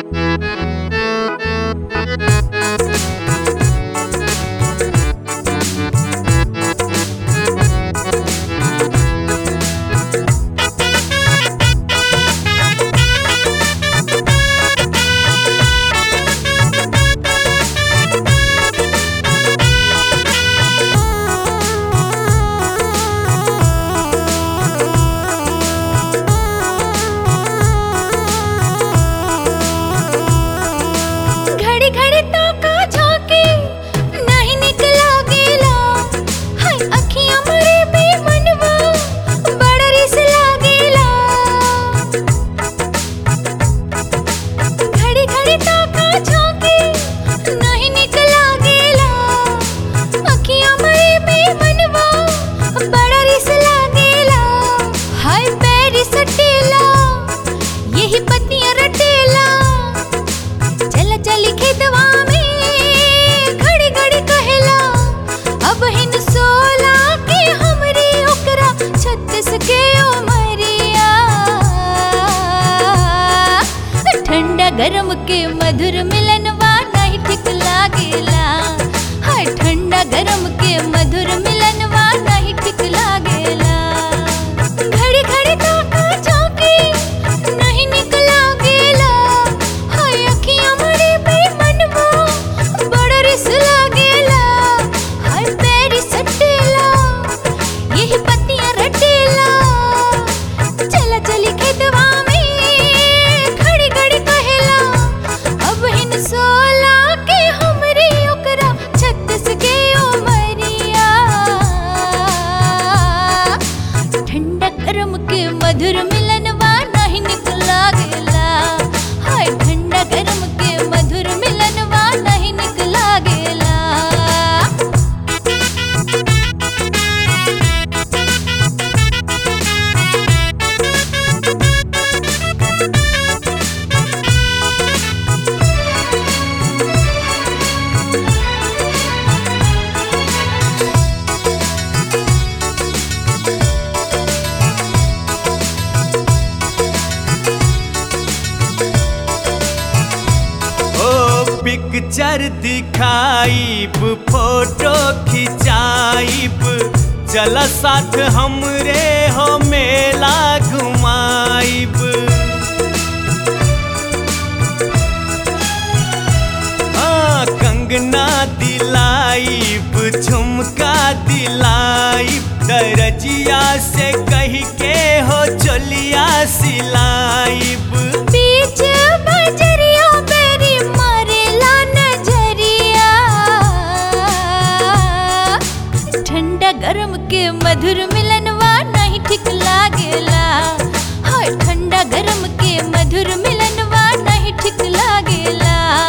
घड़ी घड़ी तो का झांके नहीं निकला गेला हाय अखियां मरे बेमनवा बड़ा रिस लागेला घड़ी घड़ी तो का झांके नहीं निकला गेला अखियां मरे बेमनवा बड़ा रिस लागेला हाय पैर सटेला यही पत्नियां रटेला चल चली खेतवा में घड़ी घड़ी कहेला अब हिन सोला के हमरी ओकरा छत्तीस के उमरिया ठंडा गरम के मधुर मिलनवा नहीं ठीक लागेला हाय ठंडा गरम के मधुर मिलनवा नहीं ठीक लागेला घड़ी घड़ी तो का झांकी नहीं निकला गेला हाय अखियां मरे बेमनवा बड़ा रिस लागेला हाय पैर सटेला यही पत्तियां रटेला चला चली खेतवा में घड़ी घड़ी कहेला अब हिन सोला के हमरी ओकरा छत्तीस के उमरिया ठंडा गरम के मधुर मिलनवा नहीं निकला गेला हाय ठंडा गरम के मधुर मिलनवा नहीं निकला गेला ओ पिक्चर दिखाइब फोटो खिंचाइब चल साथ हमरे हो मेला घुमाइब हाँ कंगना दिलाइब झुमका दिलाइब दरजिया से कही के हो चलिया सिलाइब बीच बजरिया बेरी मारेला नजरिया ठंडा गरम के मधुर मिलनवा नहीं ठीक लागेला हाय ठंडा गरम के मधुर मिलनवा नहीं ठीक लागेला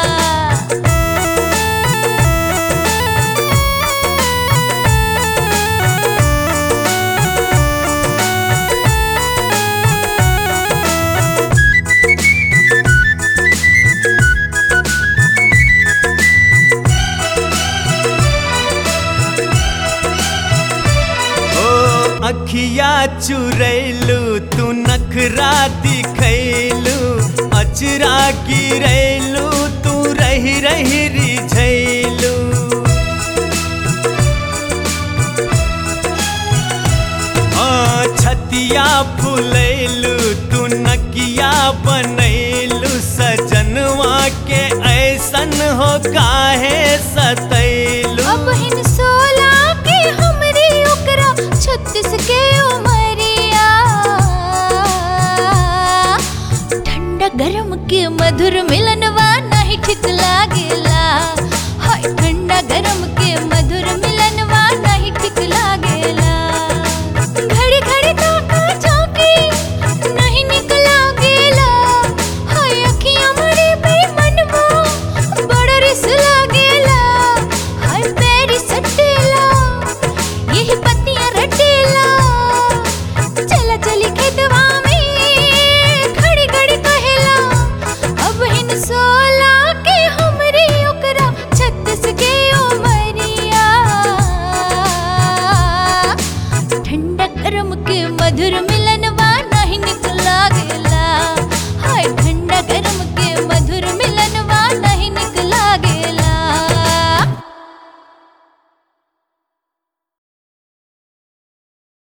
ओ अखिया चुरैलू तू नखरा दिखैलू अचरा गिरैलू तू रही रही रिझैलू हाँ छतिया फुलैलू तू नकिया बनैलू सजनवा के ऐसन हो काहे सतैलू अब हिन सोला के हमरी ओकरा छत्तीस के उमरिया ठंडा गरम के मधुर मिलनवा